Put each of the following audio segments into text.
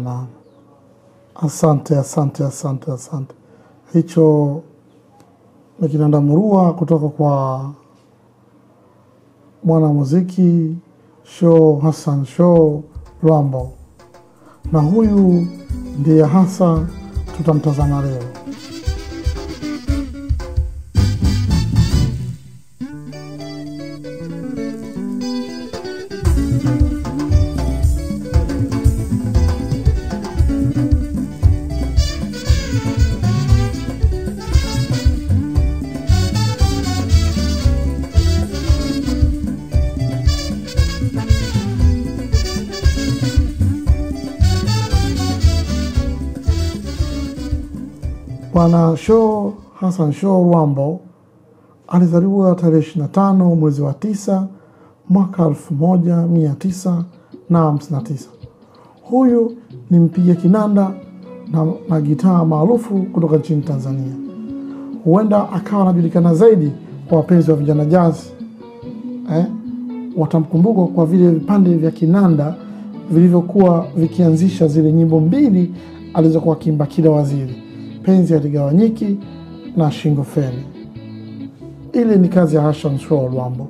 sana. Asante, asante, asante, asante. Hicho ni kinanda murua kutoka kwa mwanamuziki Show Hassan Show Lwambo, na huyu ndiye hasa tutamtazama leo. Bwana Show Hassan Show Lwambo alizaliwa tarehe 25 mwezi wa tisa mwaka 1959. Huyu ni mpiga kinanda na, na gitaa maarufu kutoka nchini Tanzania. Huenda akawa anajulikana zaidi kwa wapenzi wa vijana jazz eh? Watamkumbuka kwa vile vipande vya kinanda vilivyokuwa vikianzisha zile nyimbo mbili alizokuwa akiimba kila waziri penzi haligawanyiki na shingo feni. Ile ni kazi ya Hassan Show Lwambo.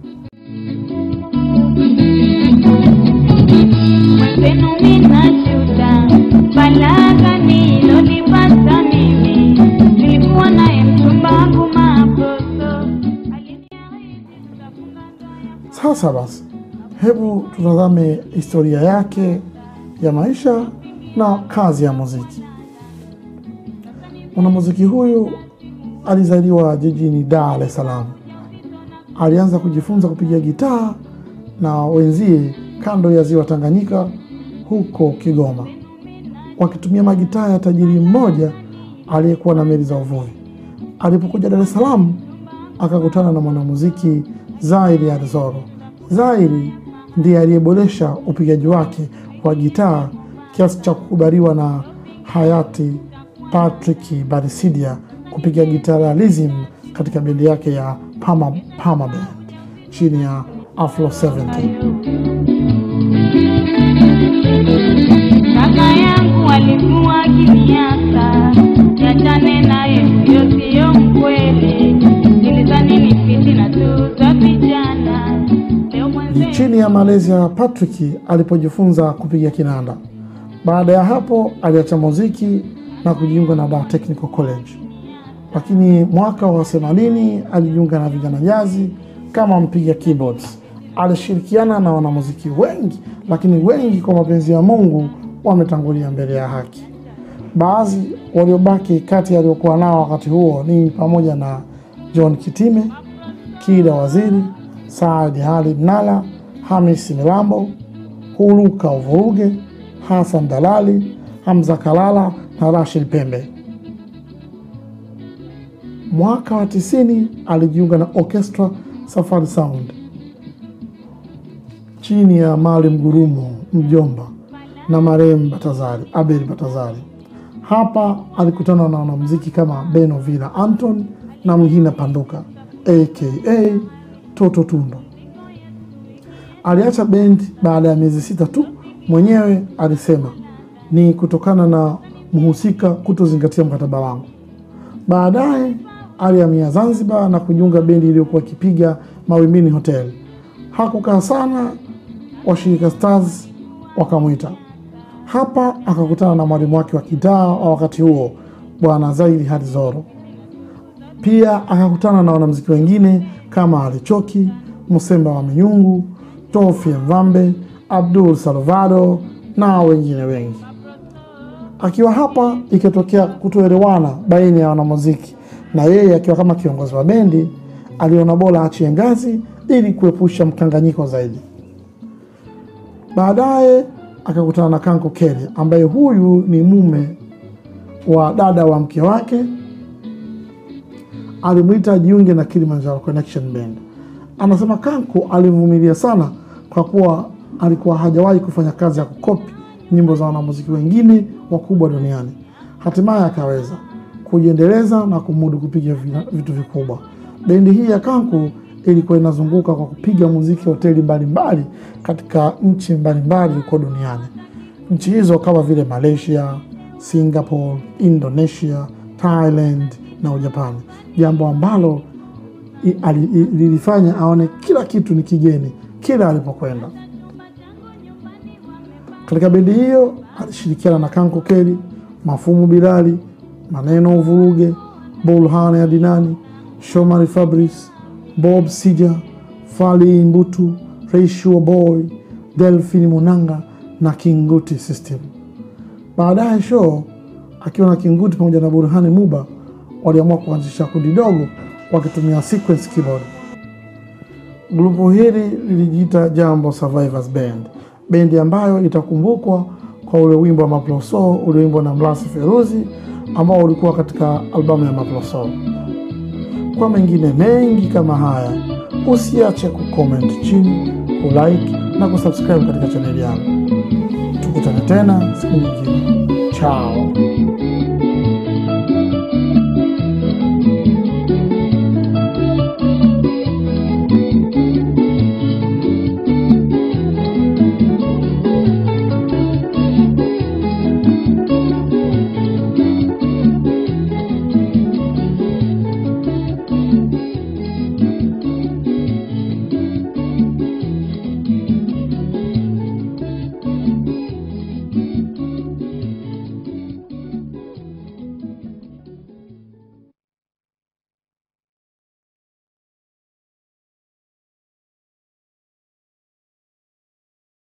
Mwenzenu minashuta balagha nilolipata mimi, nilikuwa naye mchumba wangu Maposo aliniahidi tutafunga ndoa. Sasa basi, hebu tutazame historia yake ya maisha na kazi ya muziki. Mwanamuziki huyu alizaliwa jijini Dar es Salaam. Alianza kujifunza kupiga gitaa na wenzie kando ya ziwa Tanganyika huko Kigoma, wakitumia magitaa ya tajiri mmoja aliyekuwa na meli za uvuvi. Alipokuja Dar es Salaam akakutana na mwanamuziki Zairi Adzoro. Zairi ndiye aliyeboresha upigaji wake wa gitaa kiasi cha kukubaliwa na hayati Patrick Barisidia kupiga gitaa rhythm katika bendi yake ya Pama, Pama Band chini ya Afro 70. Kaka yangu alikuwa akiniasa niachane naye, huyo siyo mkweli. Nilidhani ni fitina tu za vijana. Leo Ni mwenzenu chini ya malezi ya Patrick alipojifunza kupiga kinanda. Baada ya hapo aliacha muziki na kujiunga na Dar Technical College, lakini mwaka wa 80 alijiunga na vijana jazi kama mpiga keyboards. Alishirikiana na wanamuziki wengi, lakini wengi kwa mapenzi ya Mungu wametangulia mbele ya haki. Baadhi waliobaki kati aliokuwa nao wakati huo ni pamoja na John Kitime, Kida Waziri, Saadi Ali Mnala, Hamis Milambo, Huluka Uvuruge, Hassan Dalali, Hamza Kalala na Rashid Pembe. Mwaka wa tisini alijiunga na Orchestra Safari Sound chini ya Maalim Gurumo mjomba na marehemu Batazari Abel Batazari. Hapa alikutana na wanamuziki kama Beno Villa Anton na Mhina Panduka aka Toto Tundo. Aliacha bendi baada ya miezi sita tu. Mwenyewe alisema ni kutokana na mhusika kutozingatia mkataba wangu. Baadaye alihamia Zanzibar na kujiunga bendi iliyokuwa ikipiga Mawimbini Hotel. Hakukaa sana, washirika Stars wakamwita hapa. Akakutana na mwalimu wake wa gitaa wa wakati huo, Bwana Zairi Hadzoro. Pia akakutana na wanamuziki wengine kama Alichoki, Musemba wa Minyungu, Tofi Mvambe, Abdul Salvado na wengine wengi. Akiwa hapa ikatokea kutoelewana baina ya wanamuziki na yeye akiwa kama kiongozi wa bendi aliona bora achie ngazi ili kuepusha mkanganyiko zaidi. Baadaye akakutana na Kanko Kere ambaye huyu ni mume wa dada wa mke wake, alimwita ajiunge na Kilimanjaro Connection Band. Anasema Kanko alimvumilia sana kwa kuwa alikuwa hajawahi kufanya kazi ya kukopi nyimbo za wanamuziki wengine wakubwa duniani. Hatimaye akaweza kujiendeleza na kumudu kupiga vina- vitu vikubwa. Bendi hii ya Kanku ilikuwa inazunguka kwa kupiga muziki hoteli mbalimbali katika nchi mbalimbali huko duniani. nchi hizo kama vile Malaysia, Singapore, Indonesia, Thailand na Ujapani, jambo ambalo i- ali- i- lilifanya aone kila kitu ni kigeni kila alipokwenda. Katika bendi hiyo alishirikiana na Kanko Keli, Mafumu Bilali, Maneno Uvuruge, Bulhane Adinani, Shomari Fabrice, Bob Sija, Fali Mbutu, Reishua Boy, Delphin Munanga na Kinguti System. Baadaye Show akiwa na Kinguti pamoja na Burhani Muba waliamua kuanzisha kundi dogo wakitumia sequence keyboard. Grupu hili lilijiita Jambo Survivors Band, bendi ambayo itakumbukwa kwa ule wimbo wa Maploso ulioimbwa na Mlasi Feruzi ambao ulikuwa katika albamu ya Maploso. Kwa mengine mengi kama haya, usiache kucomment chini, kulike na kusubscribe katika chaneli yangu. Tukutane tena siku nyingine. Chao.